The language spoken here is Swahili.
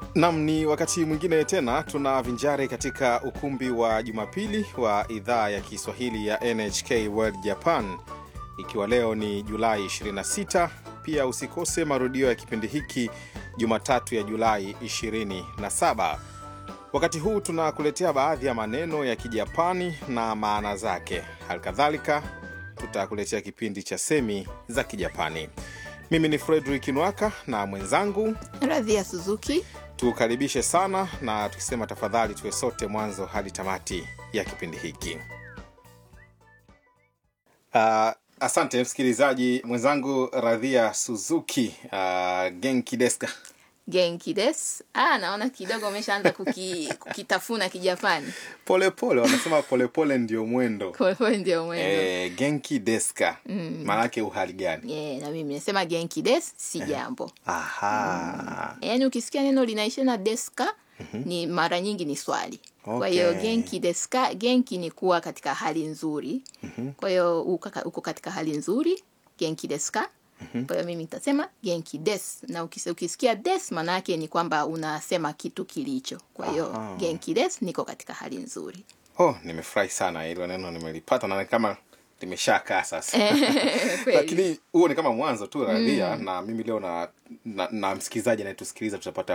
Nam, ni wakati mwingine tena tunavinjari katika ukumbi wa Jumapili wa idhaa ya Kiswahili ya NHK World Japan, ikiwa leo ni Julai 26. Pia usikose marudio ya kipindi hiki Jumatatu ya Julai 27. Wakati huu tunakuletea baadhi ya maneno ya Kijapani na maana zake. Halikadhalika tutakuletea kipindi cha semi za Kijapani. Mimi ni Fredrik Nwaka na mwenzangu Radhia Suzuki. tukaribishe sana na tukisema tafadhali tuwe sote mwanzo hadi tamati ya kipindi hiki. Uh, asante msikilizaji mwenzangu Radhia Suzuki. Uh, genki deska Genki des. Ah, naona kidogo umeshaanza kuki, kukitafuna Kijapani. polepole, wanasema polepole ndio mwendo. Kwa hiyo ndio mwendo. Eh, genki deska maanake uhali gani? Yeah, na mimi nasema genki des si jambo. Aha. Yaani ukisikia neno linaisha na deska ni mara nyingi ni swali. Kwa hiyo Okay. genki deska, genki ni kuwa katika hali nzuri. Kwa hiyo uko ka- uko katika hali nzuri, genki deska. Kwa hiyo mimi nitasema genki des, na ukis- ukisikia des maana yake ni kwamba unasema kitu kilicho. Kwa hiyo Aha. genki des, niko katika hali nzuri. Oh, nimefurahi sana hilo neno nimelipata na ni kama limeshakaa sasa. Kweli. lakini huo ni kama mwanzo tu radhia na mimi leo na, na, na msikilizaji anayetusikiliza tutapata